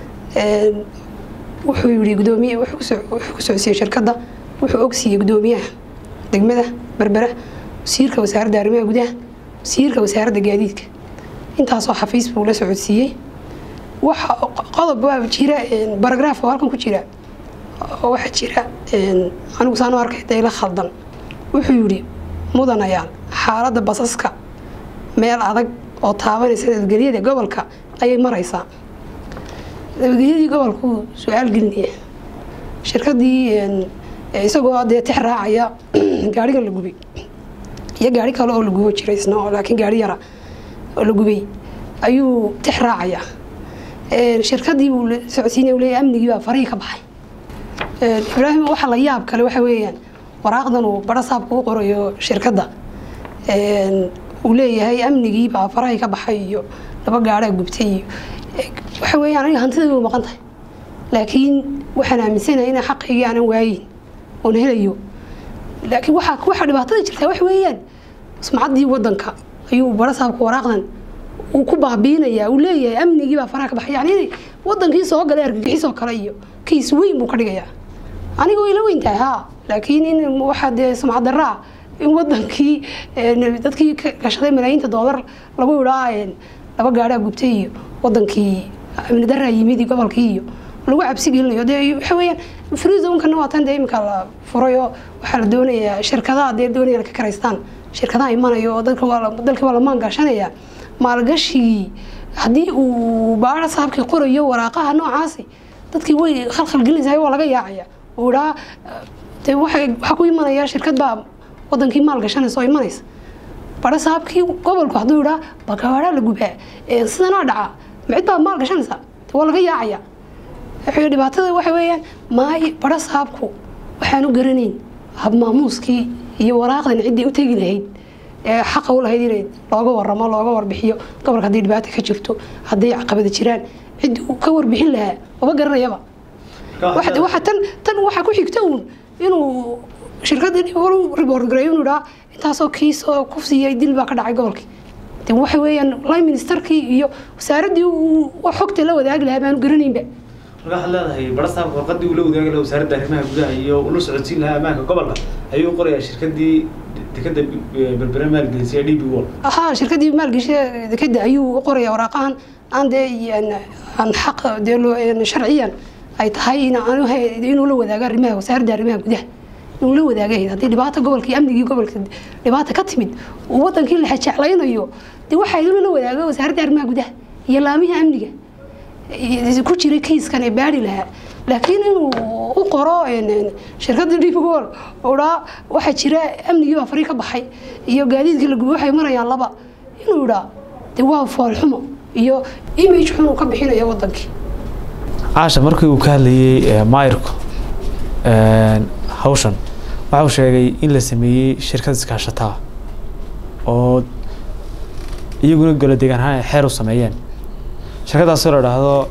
wuxuu yidhi gudoomiye wuxuu ku socodsiiyey shirkadda wuxuu ogsiiyey gudoomiyaha degmada berbera wasiirka wasaaradda arrimaha gudaha wasiirka wasaaradda gaadiidka intaasoo xafiis buu la socodsiiyey waxa qodob waa jira baragraaf oo halkan ku jira oo waxaa jira anigu saan u arkay dayla khaldan wuxuu yidhi mudanayaan xaaladda basaska meel adag oo taabanaysa nabadgelyada gobolka ayay maraysaa nabadgelyadii gobolkuu su-aal gelinaya shirkadii isagoo dee tix raacaya gaarigan la gubay iyo gaari kale oo la gubo jiray isna oo laakiin gaari yara oo la gubay ayuu tix raacaya shirkadii buu socodsiinaya leeyahay amnigii baa farihii ka baxay ibraahim waxa la yaab kale waxa weeyaan waraaqdan uu bara saabka u qorayo shirkadda uu leeyahay amnigii baa farahii ka baxay iyo laba gaadhaa gubtay iyo waxa weeyaan aniga hantidaydu maqan tahay laakiin waxaan aaminsanahay inaan xaqaygii aanan waayin oon helayo laakiin waxa waxa dhibaatada jirtaa wax weeyaan sumcaddii waddanka ayuu bara saabka waraaqdan uu ku baabiinayaa uu leeyahay amnigii baa faraha ka baxay yani inay wadankii soo galay argagixisoo kale iyo kiis weyn buu ka dhigayaa aniga way la weyn tahay haa laakiin in waxaa dee sumcad daraa in wadankii dadkii gashaday malaayiinta doolar lagu idhaa laba gaadhaa gubtay iyo wadankii amni daraa yimid iyo gobolkii iyo lagu cabsi gelinayo dee waxa weeyaan freezonkana waa tan dee iminka la furayo waxaa la doonayaa shirkadaha dee doonayaan ka karaystaan shirkadaha imanayo oo dadka waa dalkii waa la maangaashanayaa maalgashigii haddii uu baara saabkii qorayo waraaqaha noocaasi dadkii way khalkhal gelinaysaa waa laga yaacaya uu idhaa dee waxaa ku imanaya shirkad baa wadankii maal gashanaysa oo imanaysa bara saabkii gobolku hadduu idhaa bakawaaraa la gubaa sidanaa dhaca macid baa maal gashanaysa waa laga yaacaya dhibaatada waxa weeyaan maay bara saabku waxaan u garanayn habmaamuuskii iyo waraaqdan ciddii u tegi lahayd ee xaqa u lahayd inay looga waramo looga warbixiyo gobolka haddii dhibaata ka jirto hadday caqabada jiraan cid uu ka warbixin lahaa maba garanayaba waxa tan tan waxaa ku xigta uun inuu shirkadii report gareeyo inuu idhaa intaasoo kiis oo ku siiyay dil baa ka dhacay gobolkii de waxa weeyaan line ministerkii iyo wasaaraddii uu xogta la wadaagi lahaa baanu garanaynba marka waxaad leedahay barasaabka warqadii uu la wadaagi lahaa wasaaradda arrimaha gudaha iyo ula socodsiin lahaa ammaanka gobolka ayuu u qorayaa shirkadii dekada berbere maalgelisay d b wall haa shirkadii maalgesha dekada ayuu u qorayaa waraaqahan aan dee aan xaq dee loo sharciyan ay tahay inuu la wadaago arrimaha wasaaradda arrimaha gudaha inuu la wadaagahayd haddii dhibaata gobolkii amnigii gobolka dhibaata ka timid uu wadankii la jeclaynayo dee waxaa inuu la wadaago wasaaradda arrimaha gudaha iyo laamiha amniga ku jiray kayskan ee baari lahaa laakiin inuu u qoro shirkadda d wall udhaa waxaa jira amnigii baa farii ka baxay iyo gaadiidkii la gubay waxay marayaan laba inuu idhaa dee waa foolxumo iyo image xun uu ka bixinayo wadankii caasha markii uu ka hadlayey maayirku hawshan waxa uu sheegay in la sameeyey shirkad iskaashataa oo iyaguna golo deegaan ahaan ay xeer u sameeyeen shirkadaasoo la idhaahdo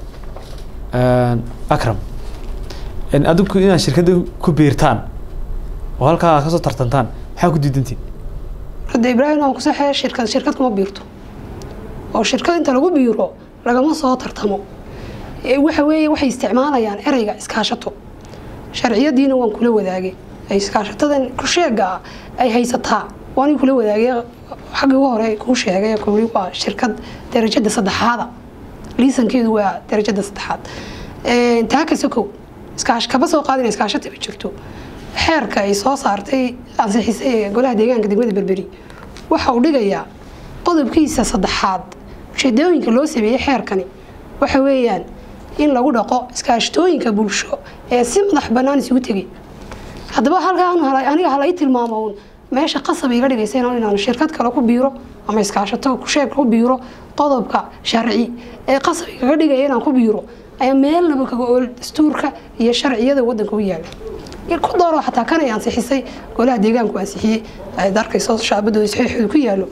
akram adigu inaad shirkadda ku biirtaan oo halkaa aad kasoo tartantaan maxaa ku diidantiin hadda ibraahim aan kusaxee shirkad shirkad kuma biirto oo shirkad inta lagu biiro lagama soo tartamo waxa weeye waxay isticmaalayaan ereyga iskaashato sharciyadiina waan kula wadaagay iskaashatadan kusheega ah ay haysataa waan kula wadaagay xaggii ugu hore kuu sheegay kuli waa shirkad darajada saddexaada liisankeedu waa darajada saddexaad taa ka sokow iskaash kaba soo qaadina iskaashata ma jirto xeerka ay soo saartay ansixisay ee golaha deegaanka degmada berberi waxa uu dhigayaa qodobkiisa saddexaad ujeedooyinka loo sameeyey xeerkani waxa weeyaan in lagu dhaqo iskaashatooyinka bulsho ee si madax bannaan isugu tegay haddaba halkaan aniga halay tilmaamo uun meesha qasab iga dhigaysa inaan shirkad kale ku biiro ama iskaashato kusheeg ku biiro qodobka sharci ee qasab igaga dhigaya inaan ku biiro ayaa meelnaba kaga ool dastuurka iyo sharciyada wadanka u yaala ku dooro xataa kan ay ansixisay golaha deegaanku ansixiyey darkayso shaabadooda saxiixooda ku yaalo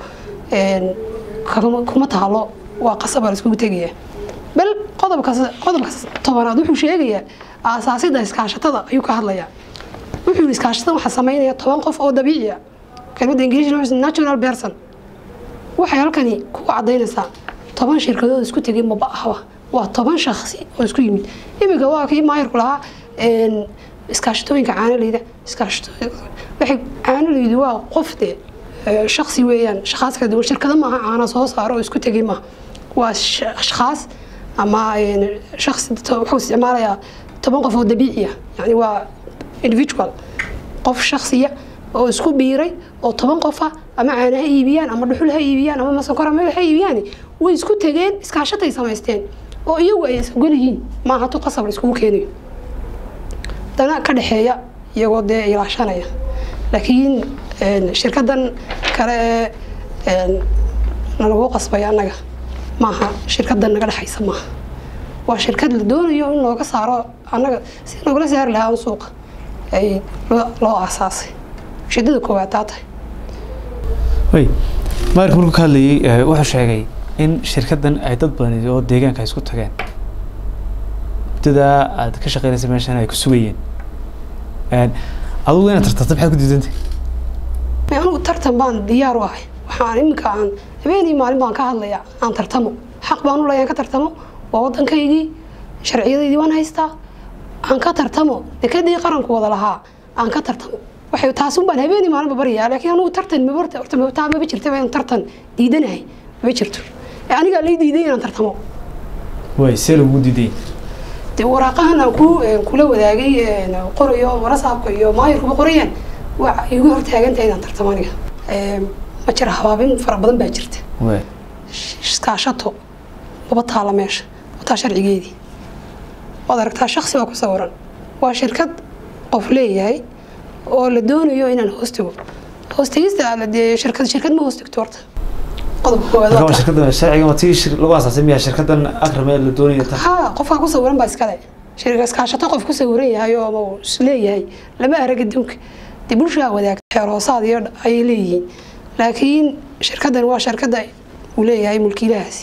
kuma taalo waa qasab la iskugu tegaya bal qodobka qodobka tobanaad wuxuu sheegayaa aasaasida iskaashatada ayuu ka hadlayaa wuxuu yiri iskaashatada waxaa sameynaya toban qof oo dabiici ah kelmadda ingiliish natural person waxay halkani ku cadaynaysaa toban shirkadood isku tegay maba ahba waa toban shaksi oo isku yimid iminka waa kii maayirku lahaa iskaashatooyinka caanaleyda iskaashatoowaxay caanaleydu waa qof dee shaksi weeyaan shaqaas kala duwan shirkado maaha caana soo saaro oo isku tegay maaha waa ashkhaas ama shaksi wuxuu isticmaalayaa toban qof oo dabiici ah yani waa individual qof shaksiya oo isku biiray oo toban qof ah ama caana ha iibiyaan ama dhuxul ha iibiyaan ama masankor ama ha iibiyaan way isku tegeen iskaashatay samaysteen oo iyagu ay isogol yihiin maaha tu qasab la iskugu keenayo dana ka dhexeeya iyagoo dee ilaashanaya laakiin shirkadan kale ee nalagu qasbay annaga maaha shirkadan naga dhexaysa maaha waa shirkad la doonayo in looga saaro annaga si nogala saari lahaa suuqa ay loo aasaasay ujeedada koowaad taa tahay wy maarka markuu ka hadlayay wuxuu sheegay in shirkadan ay dad badan oo deegaanka ay isku tageen muddadaa aad ka shaqeynaysa meeshan ay ku sugayeen adugu inaad tartarta maxaad ku diidantay anigu tartan baan diyaar u ahay waxaan iminka aan habeenii maalin baan ka hadlayaa aan tartamo xaq baan u leeyahay aan ka tartamo waa waddankaygii sharciyadaydii waan haystaa aan ka tartamo dekadii qaranku wada lahaa aan ka tartamo waxay taasun baan habeenii maalinba baryaa laakiin anigu tartan mabarta horta taa maba jirtaba inaan tartan diidanahay ma jirto anigaa lay diiday inaan tartamo way see lagu diiday dee waraaqahan aan ku kula wadaagay qorayo warasaabka iyo maayirkuba qorayaan waa igu hortaagantahay inaan tartamo aniga ma jira habaabin fara badan baa jirta iskaashato waba taala meesha wataa sharcigeedii waad aragtaa shaksi baa ku sawiran waa shirkad qof leeyahay oo la doonayo inaan hoostigo hoostigista dee shirkad shirkad ma hoostigto horta qodobka koowaad shirkadan sharciga ma tii lagu asaasay miyaa shirkadan akrame la doonaya ta ha qofkaa ku sawiran baa iskale shirka iskaashato qof ku sawiran yahay oo ama isleeyahay lama arag adduunka dee bulshaa wadaagta xeer hoosaad iyo ayay leeyihiin laakiin shirkadan waa shirkada uu leeyahay mulkiilahaasi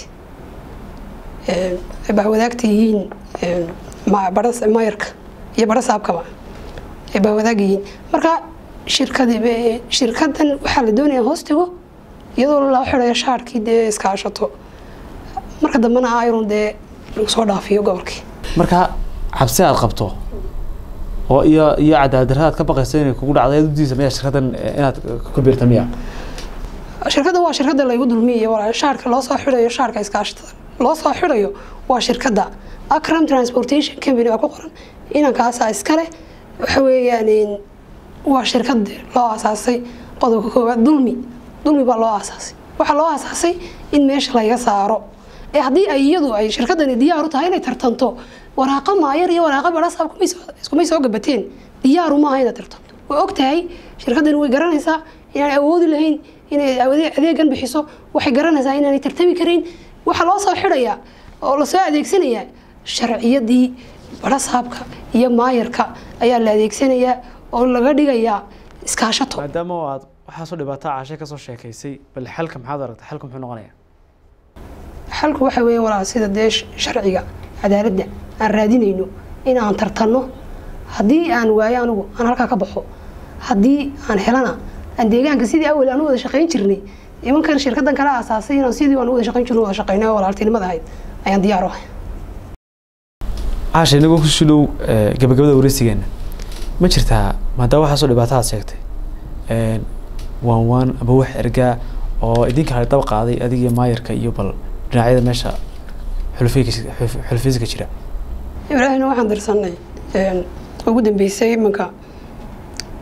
baa wadaagta yihiin mayarka iyo barasaabkaba ay baa wadaag yihiin marka shirkad shirkadan waxaa la doonaya hoostigo iyadoo loo xirayo shaarkii dee iskaashato marka dambena ayron dee lagu soo dhaafiyo gobolkii marka cabsi aad qabto oo iyo iyo cadaadarra aad ka baqayso inay kugu dhacdo aad udiisa miyaa shirkadan inaad ku biirta miya shirkaddan waa shirkadda laygu dulmiyayo walaal shaarka loo soo xirayo shaarka iskaashatada loo soo xirayo waa shirkadda akram transportation company baa ku qoran inankaasaa iskale waxa weeyaan waa shirkad loo aasaasay qodobka koowaad dulmi dulmi baa loo aasaasay waxaa loo aasaasay in meesha laga saaro ee haddii ay iyadu ay shirkadani diyaar u tahay inay tartanto waraaqa maayar iyo waraaqa barasaab iskumay soo gabateen diyaaru maaha inaad tartanto way og tahay shirkadani way garanaysaa inaan awoodi lahayn inay adeegan bixiso waxay garanaysaa inaanay tartami karin waxaa loo soo xidhayaa oo lasoo adeegsanayaa sharciyadii barasaabka iyo maayarka ayaa la adeegsanayaa oo laga dhigayaa iskaashato maadaama aad waxaasoo dhibaato caashe kasoo sheekaysay bal xalka maxaad aragtay xalka muxuu noqonayaa xalku waxa weeye walaal sida dee sharciga cadaaladda aan raadinayno in aan tartanno haddii aan waayo anigu aan halkaa ka baxo haddii aan helana aan deegaanka sidii awal aan u wada shaqayn jirnay imankan shirkadan kala aasaasay inaan sidii aan u wada shaqayn jirno wada shaqaynay oo walaaltinimada ahayd ayaan diyaar u ahay caasha inagoo ku sudhow gabagabada wareysigeena ma jirtaa maadaama waxaasoo dhibaato aad sheegtay waan waan aba wax ergaa oo idinka hale daba qaaday adigiyo maayarka iyo bal dhinacyada meesha xulfiyska jira ibraahimna waxaan dirsanay ugu dambeysay imanka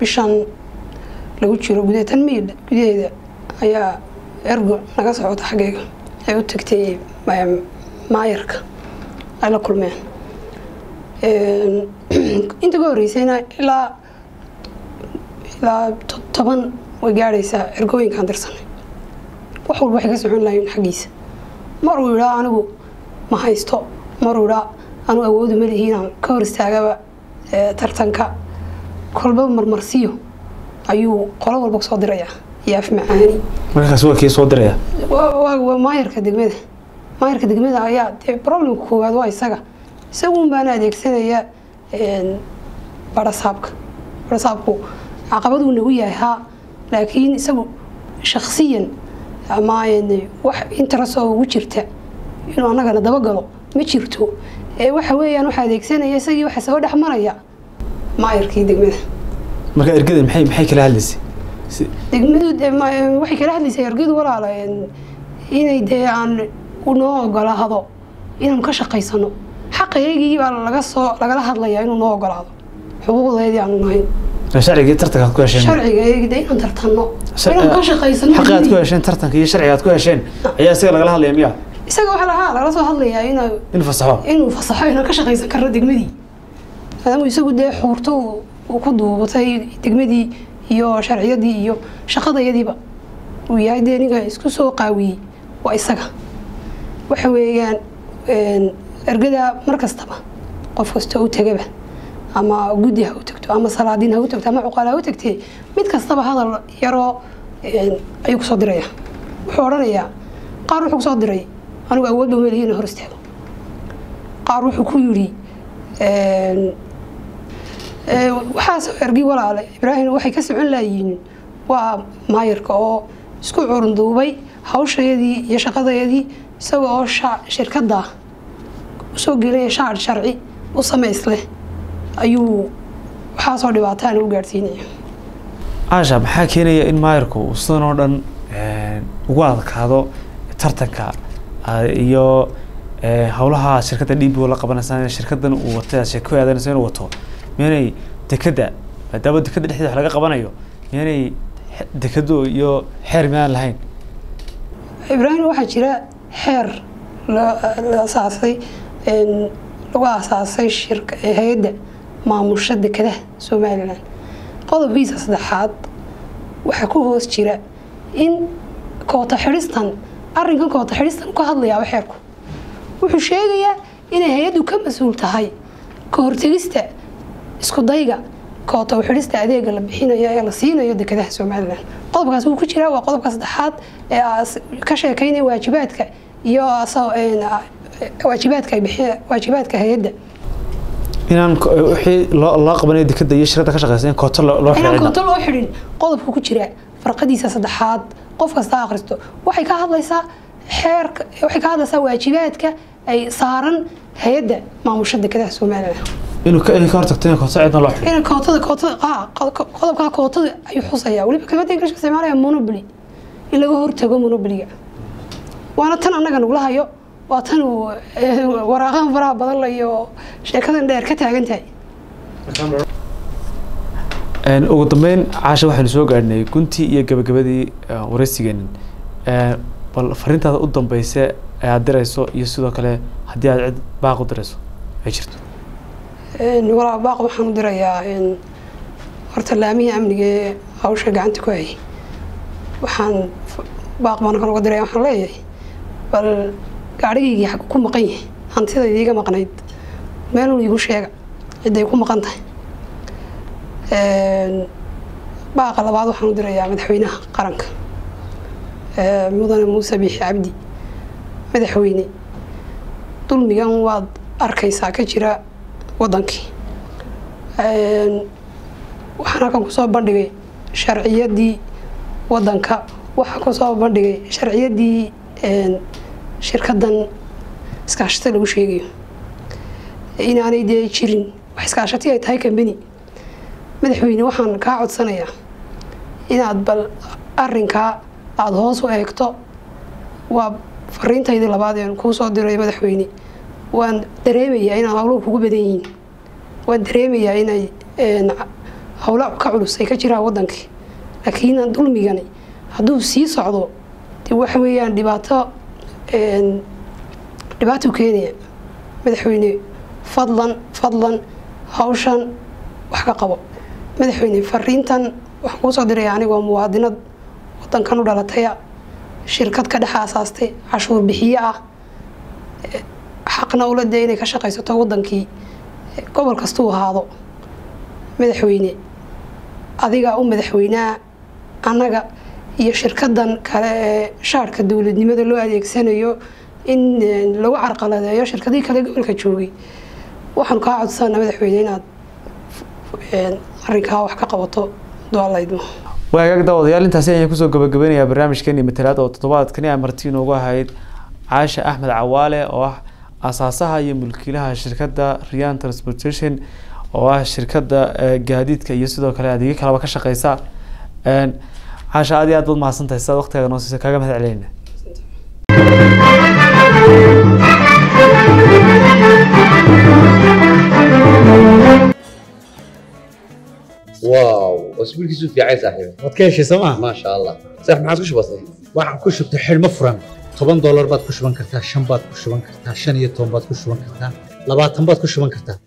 bishan lagu jiro gudeetan miil gudaheeda ayaa ergo naga socota xaggeega ay u tagtay maayarka ay la kulmeen inta ka horeysayna ilaa ilaa toban way gaadhaysaa ergooyinkaan dirsanay wax walba waxay ka socon lahayn xaggiisa maruu idhaa anigu ma haysto maruu idhaa anigu awoodu ma lihi inaan ka hor istaagaba tartanka kolba marmarsiyo ayuu qolo walba kusoo dirayaa iyo af macaani markaas waa kii soo diraya waa maayarka degmada maayarka degmada ayaa dee problemka koowaad waa isaga isagun baana adeegsanaya barasaabka barasaabku caqabaduu nagu yahay haa laakiin isagu shaksiyan ama wax interest oo ugu jirta inuu annagana dabagalo ma jirto ee waxa weeyaan waxa adeegsanaya isagii waxa soo dhex maraya maayarkii degmada marka ergada maxay maxay kala hadlaysay degmadu waxay kala hadlaysay ergadu walaala inay dee aan noo ogolaado inaanu ka shaqaysano xaqaygii baa laga soo lagala hadlayaa inuu noo ogolaado xuquuqdeedii aanu nahayn sharcigii tartanka aad ku hesheen sharciga de inaan tartanno inaan ka shaqaysano xaqi aad ku hesheen tartanka iyo sharciga aad ku hesheen ayaa isaga lagala hadlaya miya isaga waxaa lahaa lagala soo hadlayaa inaa inuu fasaxo inuu fasaxo inaan ka shaqaysan karno degmadii maadaama isagu dee xuurto uu ku duubatay degmadii iyo sharciyadii iyo shaqadayadiiba uu yahay dee ninka isku soo qaawiyey waa isaga waxa weeyaan ergada mar kastaba qof kasta u tegaba ama guddi ha u tagto ama salaadiin ha u tagto ama cuqaal ha u tagtee mid kastaba hadal yaroo ayuu kusoo diraya wuxuu odhanayaa qaar wuxuu kusoo diray anigu awoodba ma lihi ina hor istaago qaar wuxuu ku yidhi waxaas ergi walaale ibraahim waxay ka socon laayihiin waa maayarka oo isku curunduubay hawshayadii iyo shaqadayadii isaga oo shirkadda usoo gelaya shaar sharci u samaysleh ayuu waxaasoo dhibaataan u gaadhsiinaya caasha maxaa keenaya in maayarku uu sidan oo dhan ugu adkaado tartanka iyo howlaha shirkadda d b o la qabanaysa shirkadan uu watay aad sheeko aadanaysa inuu wato miyanay dekadda maadaama dekadda dhexdeeda wax laga qabanayo miyanay dekado iyo xeer miyaan lahayn ibraahim waxaa jira xeer la asaasay lagu aasaasay shirka hay-adda maamusha dekadaha somalilan qodobkiisa saddexaad waxaa ku hoos jira in koota xidhistan arrinkan koota xidhistan ka hadlayaaba xeerku wuxuu sheegayaa inay hay-addu ka mas-uul tahay ka hortegista isku dayga koota xidhista adeega la bixinayo ee la siinayo dekadaha somalilan qodobkaas wuu ku jiraa waa qodobka saddexaad ee ka sheekaynaya waajibaadka iyo waajibaadka waajibaadka hay-adda inaan wixii loo loo qabanayo dekada iyo shirkadda ka shaqeysa in kooto loo inaan xidhiidha koonto loo xidhin qodobka ku jira farqadiisa saddexaad qof kasta akhristo waxay ka hadlaysaa xeerka waxay ka hadlaysaa waajibaadka ay saaran hay-adda maamusha dekadaha somalilan inuu ka inay ka hortagto in kooto cidna loo xidhiidho in kootada kootada ah qodobkaa kootada ayuu xusayaa weliba kelmadda ingiliishka isticmaalaya monopoly in laga hortago monopoliga waana tan annaga nagula hayo waa tan uu waraaqahan faraha badan la iyo sheekadan dheer ka taagan tahay ugu dambeyn caasha waxaynu soo gaadhnay guntii iyo gabagabadii wareysigeenin bal fariintaada u dambeysa ee aad dirayso iyo sidoo kale haddii aad cid baaq u dirayso ay jirto walaa baaq waxaan u dirayaa horta laamihii amniga ee hawsha gacanta ku hayay waxaan baaq baan kan uga diraya waxaan leeyahay bal gaadhigaygii xag ku maqan yahay hantida idiiga maqnayd meelun iigu sheega cidday ku maqan tahay baaqa labaad waxaan u dirayaa madaxweynaha qaranka mudane muuse biixi cabdi madaxweyne dulmigan waad arkaysaa ka jira wadankii waxaan halkan kusoo bandhigay sharciyadii wadanka waxaan kusoo bandhigay sharciyadii shirkadan iskaashata lagu sheegayo inaanay dee jirin wax iskaashati ay tahay kambani madaxweyne waxaan kaa codsanayaa inaad bal arinkaa aada hoos u eegto waa fariintaydii labaad een kuu soo diray madaxweyne waan dareemayaa inaad hawluhu kugu badan yihiin waan dareemayaa inay howla ka culus ay ka jiraan wadankii laakiin dulmigani hadduu sii socdo de waxa weeyaan dhibaato dhibaato keenaya madaxweyne fadlan fadlan hawshan wax ka qabo madaxweyne fariintan waxaan kuu soo diraya anigoo muwaadinad wadankan u dhalataya shirkad ka dhex aasaastay cashuur bixiye ah xaqna ula dee inay ka shaqaysato wadankii gobol kastuu ahaado madaxweyne adiga u madaxweynaha annaga iyo shirkadan kale ee shaarka dowladnimada loo adeegsanayo in lagu carqaladeeyo shirkadihii kale gobolka joogay waxaanu kaa codsana madaxweyne inaad arrinkaa wax ka qabato dualaydmo waagaag daawadayaal intaasi ayaan kusoo gabagabeynayaa barnaamijkeeni matalaad oo toddobaadkani a marti inoogu ahayd caasha axmed cawaale oo ah asaasaha iyo mulkiilaha shirkadda rian transportation oo ah shirkadda gaadiidka iyo sidoo kale adeegyo kaleba ka shaqeysa caasha aad iyo aad baad mahadsantahay sidaad waqtigaga noo siisa kaaga mahad celinayna واو اسبوعك في عين صاحبي waad ka heshay sooma ما شاء الله صح ما عاد بسيط waxaan ku shubtay xidhmo furan toban doolar baad ku shuban kartaa shan baad ku shuban kartaa shan iyo toban baad ku shuban kartaa labaatan baad ku shuban kartaa